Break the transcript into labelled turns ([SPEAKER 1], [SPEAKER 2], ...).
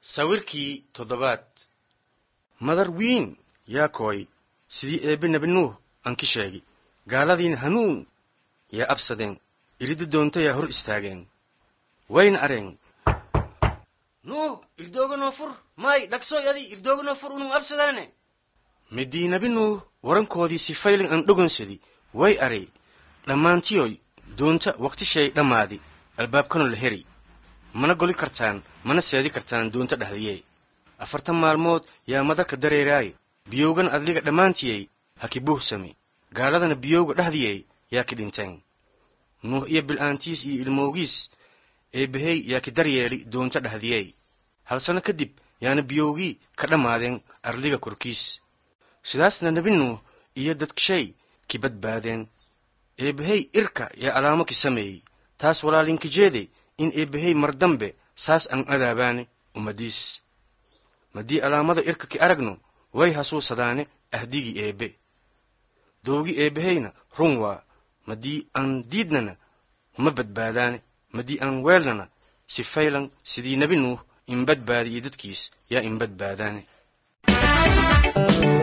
[SPEAKER 1] sawirkii toddobaad madar wiin yaa kooy sidii eebbe nebi nuuh aan ki sheegi gaaladiina hanuun yaa absadeen iridda doonta yaa hor istaageen wayna areen nuuh irdooganoo fur maay dhagsoy adi irdooganoo fur unum absadaane midii nebi nuuh warankoodii si faylin aan dhogonsadi way arey dhammaantiyoy doonta waqtishay dhammaadi albaabkanoo la heri mana goli kartaan mana seedi kartaan doonta dhexdiyee afartan maalmood yaa madarka dareeraaye biyowgan adliga dhammaantiyey ha ki buuhsami gaaladana biyowga dhexdiyey yaa ki dhinteen nuuh iyo bil'aantiis iyo ilmowgiis eebbahey yaa ki daryeeli doonta dhexdiyey hal sano kadib yaana biyowgii ka dhammaadeen arliga korkiis sidaasna nebi nuuh iyo dadkshay ki badbaadeen eebbahey irka yaa alaamo ki sameeyey taas walaalinka jeede in eebbahey mar dambe saas aan adaabaane ummadiis maddii alaamada irka ki aragno way hasuusadaane ahdigii eebbe doogi eebbaheyna run waa maddii aan diidnana ma badbaadaane maddii aan weelnana si faylan sidii nebi nuuh in badbaadi iyo dadkiis yaa in badbaadaane